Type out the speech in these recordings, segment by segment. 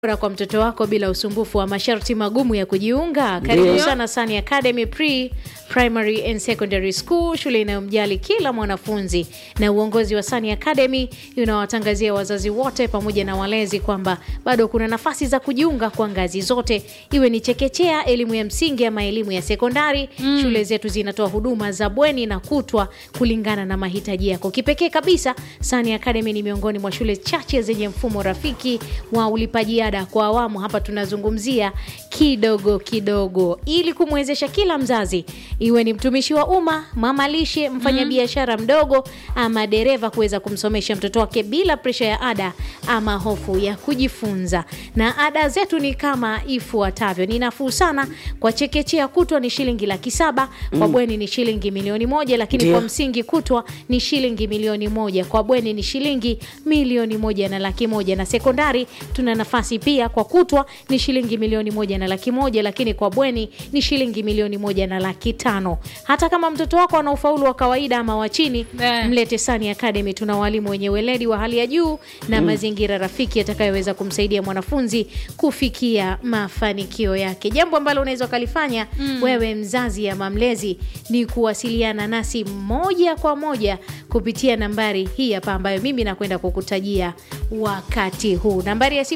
bora kwa mtoto wako bila usumbufu wa masharti magumu ya kujiunga. Karibu Ndio. sana Sani Academy Pre Primary and Secondary School, shule inayomjali kila mwanafunzi. Na uongozi wa Sani Academy unawatangazia wazazi wote pamoja na walezi kwamba bado kuna nafasi za kujiunga kwa ngazi zote, iwe ni chekechea, elimu ya msingi ama elimu ya sekondari. Shule zetu zinatoa huduma za bweni na kutwa kulingana na mahitaji yako. Kipekee kabisa, Sani Academy ni miongoni mwa shule chache zenye mfumo rafiki wa ulipaji ada kwa awamu. Hapa tunazungumzia kidogo kidogo, ili kumwezesha kila mzazi, iwe ni mtumishi wa umma, mama lishe, mfanyabiashara mdogo ama dereva, kuweza kumsomesha mtoto wake bila presha ya ada ama hofu ya kujifunza. Na ada zetu ni kama ifuatavyo: ni nafuu sana. Kwa chekechea kutwa ni shilingi laki saba, kwa bweni ni shilingi milioni moja, lakini Ndio. kwa msingi kutwa ni shilingi milioni moja, kwa bweni ni shilingi milioni moja na laki moja, na sekondari tuna nafasi pia. Kwa kutwa ni shilingi milioni moja na laki moja, lakini kwa bweni ni shilingi milioni moja na laki tano. Hata kama mtoto wako ana ufaulu wa kawaida ama wa chini, Eh. mlete Sani Academy. Tuna walimu wenye weledi wa hali ya juu na mazingira rafiki yatakayoweza kumsaidia mwanafunzi kufikia mafanikio yake. Jambo ambalo unaweza ukalifanya wewe mzazi ama mlezi ni kuwasiliana nasi moja kwa moja kupitia nambari hii hapa ambayo mimi nakwenda kukutajia wakati huu, nambari ya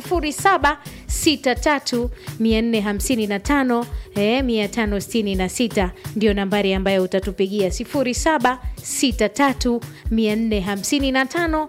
0763 455 eh, 566 ndio nambari ambayo utatupigia 0763 455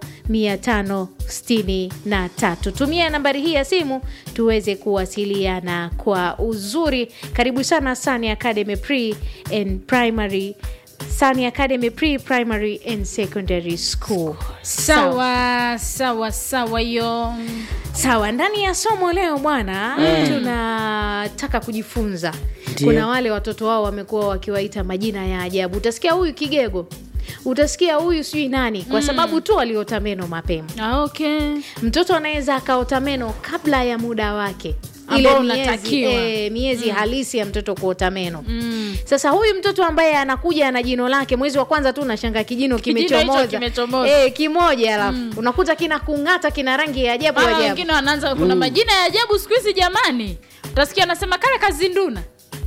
563. Tumia nambari hii ya simu tuweze kuwasiliana kwa uzuri. Karibu sana Sani Academy Pre and Primary Sani Academy Pre Primary and Secondary School. sawa sawa sawa hiyo Sawa, ndani ya somo leo bwana, tunataka kujifunza. Ndio. Kuna wale watoto wao wamekuwa wakiwaita majina ya ajabu. Utasikia huyu kigego, utasikia huyu sijui nani, kwa sababu tu aliota meno mapema. Ah, okay. Mtoto anaweza akaota meno kabla ya muda wake Ambao miezi, unatakiwa. eh, miezi halisi ya mtoto kuota meno. Mm. Sasa huyu mtoto ambaye anakuja na jino lake mwezi wa kwanza tu unashanga kijino Kijino hicho kimechomoza kimechomoza. eh, kimoja, alafu unakuta kina kung'ata, kina rangi ya ajabu Mara ajabu. wengine wanaanza kuna majina ya ajabu siku hizi jamani, utasikia anasema kale kazinduna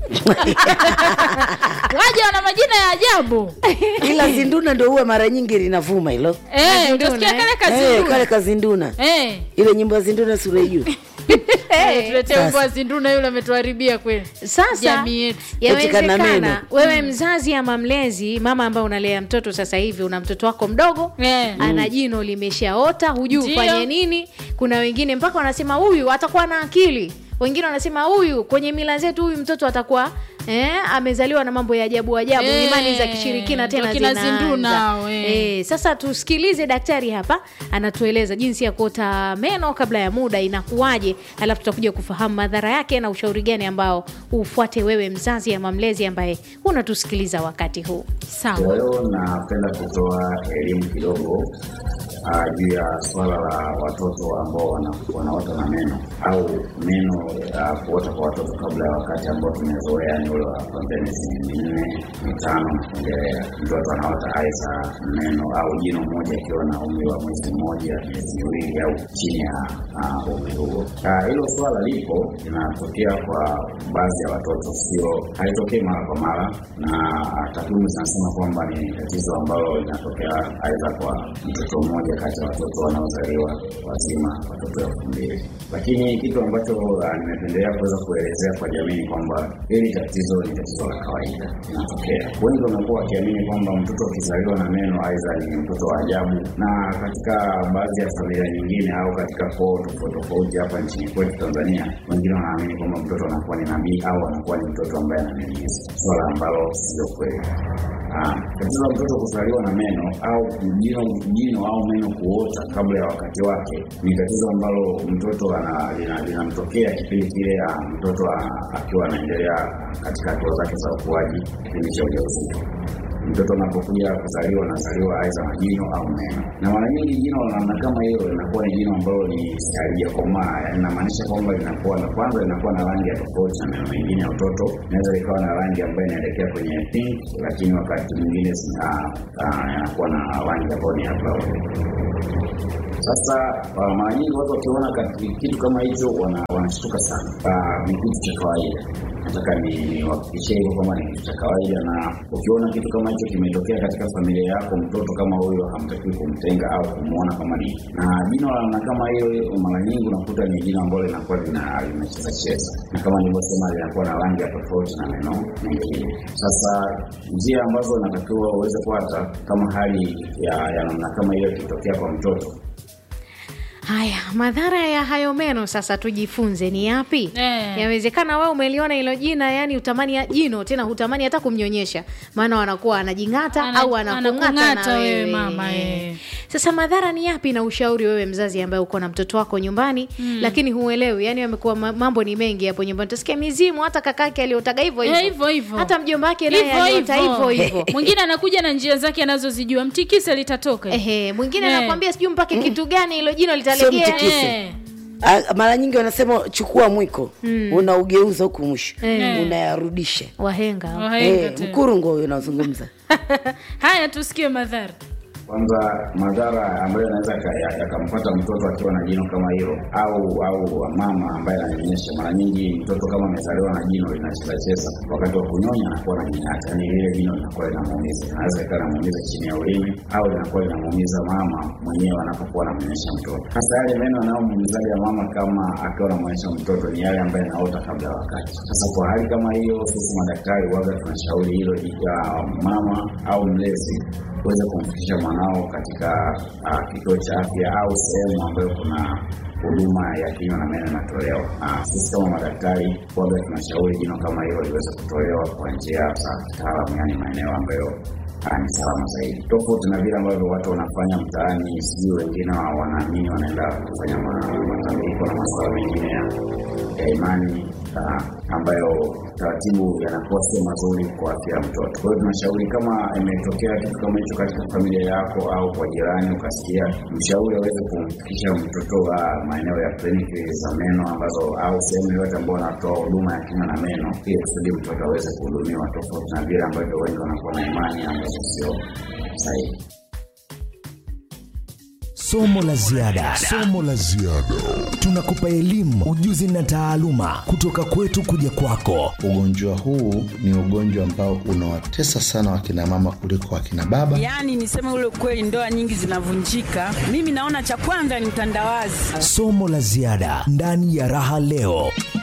waja wana majina ya ajabu ila zinduna ndo huwa mara nyingi linavuma hilo eh, Kazinduna, utasikia eh? kale Eh, kale kazinduna kazinduna eh. ile nyimbo ya zinduna sura juu Eh, tuletea Sasa. wimbo wa zinduna yule ametuharibia kweli Sasa jamii yetu. Katika na meno. yawezekana wewe mzazi ama mlezi, mama ambaye unalea mtoto sasa hivi, una mtoto wako mdogo Eh. ana jino limeshaota, hujui Ndio. ufanye nini. Kuna wengine mpaka wanasema huyu atakuwa na akili, wengine wanasema huyu kwenye mila zetu huyu mtoto atakuwa eh, amezaliwa na mambo ya ajabu ajabu, Eh, imani za kishirikina tena wakina zinaanza. Zinduna hao, eh. Eh, sasa tusikilize daktari hapa anatueleza jinsi ya kuota meno kabla ya muda inakuwaje, alafu tutakuja kufahamu madhara yake na ushauri gani ambao ufuate wewe mzazi ama mlezi ambaye unatusikiliza wakati huu. Kwa sawa hiyo napenda kutoa elimu kidogo ah, juu ya swala la watoto ambao wana- wanaota na meno au meno ah, kuota kwa watoto kabla ya wakati ambao tumezoea, ni ule wa kuanzia miezi minne mitano na kuendelea. Mtoto anaota aidha meno au jino moja akiwa na umri wa mwezi mmoja, miezi miwili au chini ya ah, umri huo. Ah, Hilo swala lipo, linatokea kwa baadhi ya watoto, sio haitokei mara kwa mara, na ah, takwimu zinasema kwamba ni tatizo ambalo linatokea aidha kwa mtoto mmoja kati ya watoto wanaozaliwa wazima, watoto elfu mbili. Lakini kitu ambacho ah, nimependelea kuweza kuelezea kwa jamii ni kwamba hili tatizo ni tatizo la kawaida, linatokea. Wengi wamekuwa wakiamini kwamba mtoto akizaliwa na meno aidha ni mtoto wa ajabu, na katika baadhi ya familia nyingine au katika koo tofauti tofauti hapa nchini kwetu Tanzania, wengine wanaamini kwamba mtoto anakuwa ni nabii au anakuwa ni mtoto ambaye ananyanyasa, swala ambalo sio kweli. Ah, Tatizo la mtoto kuzaliwa na meno au jino, jino au meno kuota kabla ya wakati wake ni tatizo ambalo mtoto ana- lina- linamtokea kipindi kile ah, mtoto ah, akiwa anaendelea katika hatua zake za ukuaji, kipindi cha ujauzito. Mtoto anapokuja kuzaliwa anazaliwa aidha na jino au meno, na mara nyingi jino la namna kama hiyo linakuwa ni jino ambalo ni halijakomaa, yaani inamaanisha kwamba linakuwa na kwanza linakuwa na rangi ya tofauti na meno mengine ya utoto. Inaweza likawa na rangi ambayo inaelekea kwenye pink, lakini wakati mwingine zina- ah, yanakuwa na rangi ambayo ni ya brown. Sasa uh, mara nyingi watu wakiona kati- kitu kama hicho wana- wanashtuka sana. Uh, ni kitu cha kawaida. Nataka ni niwahakikishie hivyo kwamba ni kitu cha kawaida, na ukiona kitu kama hicho kimetokea katika familia yako, mtoto kama huyo hamtakiwi kumtenga au kumwona kama ni na jino la namna kama hiyo. Mara nyingi unakuta ni jino ambalo linakuwa lina- linacheza cheza, na kama nilivyosema, linakuwa na rangi ya tofauti na meno mengine. Sasa njia ambazo inatakiwa uweze kuata kama hali ya, ya namna kama hiyo ikitokea kwa mtoto Haya, madhara ya hayo meno sasa tujifunze ni yapi? Eh. Yawezekana wewe umeliona hilo jina, yani utamani ya jino tena, hutamani hata kumnyonyesha, maana wanakuwa anajing'ata Ana- au anakung'ata anakung'ata na wewe wewe mama, eh. Sasa madhara ni yapi, na ushauri wewe mzazi ambaye uko na mtoto wako nyumbani lakini huelewi, yani amekuwa ma- mambo ni mengi hapo nyumbani, utasikia mizimu, hata kakake aliotaga hivyo Eh, hivyo hivyo hivyo. hata mjomba wake naye Hivyo aliota hivyo hivyo. mwingine anakuja na njia zake anazozijua mtikise litatoka Ehe, mwingine Eh. anakwambia sijui mpake kitu gani hilo jino litalegea. mtikise. Eh. Ah, mara nyingi wanasema chukua mwiko unaugeuza huku mwisho Eh. unayarudisha Wahenga Wahenga Eh, tena. mkurungo huyo unazungumza haya tusikie madhara kwanza madhara ambayo yanaweza yaka- ya- yakampata mtoto akiwa na jino kama hilo au au mama ambaye ananyonyesha. Mara nyingi mtoto kama amezaliwa na jino linacheza cheza, wakati wa kunyonya anakuwa na nying'ata, yani lile jino linakuwa linamuumiza, inaweza ikawa linamuumiza chini ya ulimi au linakuwa linamuumiza mama mwenyewe anapokuwa anamnyonyesha mtoto. Hasa yale meno yanayomuumizaga mama kama akiwa anamnyonyesha mtoto ni yale ambayo yanaota kabla ya wakati. Sasa kwa hali kama hiyo, sisi madaktari waga tunashauri hilo ya mama au mlezi kuweza kumfikisha mwanao katika uh, kituo cha afya au sehemu ambayo kuna huduma ya kinywa na meno inatolewa. Uh, sisi kama madaktari waga tunashauri jino kama hilo liweze kutolewa kwa njia za kitaalamu, yani maeneo ambayo uh, ni salama zaidi, tofauti na vile ambavyo watu wanafanya mtaani. Sijui wengine wa- wanaamini wanaenda kufanya ma- matambiko na masuala mengine ya ya imani uh, ambayo taratibu yanakuwa sio mazuri kwa afya ya mtoto. Kwa hiyo tunashauri kama imetokea kitu kama hicho katika familia yako au kwa jirani, ukasikia, mshauri aweze kumfikisha mtoto wa maeneo ya kliniki za meno ambazo au sehemu yoyote ambao wanatoa huduma ya kinywa na meno, ili kusudi mtoto aweze kuhudumiwa, tofauti na vile ambavyo wengi wanakuwa na imani ambazo sio sahihi. Somo la ziada. Somo la ziada. Tunakupa elimu, ujuzi na taaluma kutoka kwetu kuja kwako. Ugonjwa huu ni ugonjwa ambao unawatesa sana wakina mama kuliko wakina baba. Yaani niseme ule ukweli, ndoa nyingi zinavunjika. Mimi naona cha kwanza ni utandawazi. Somo la ziada ndani ya Raha Leo.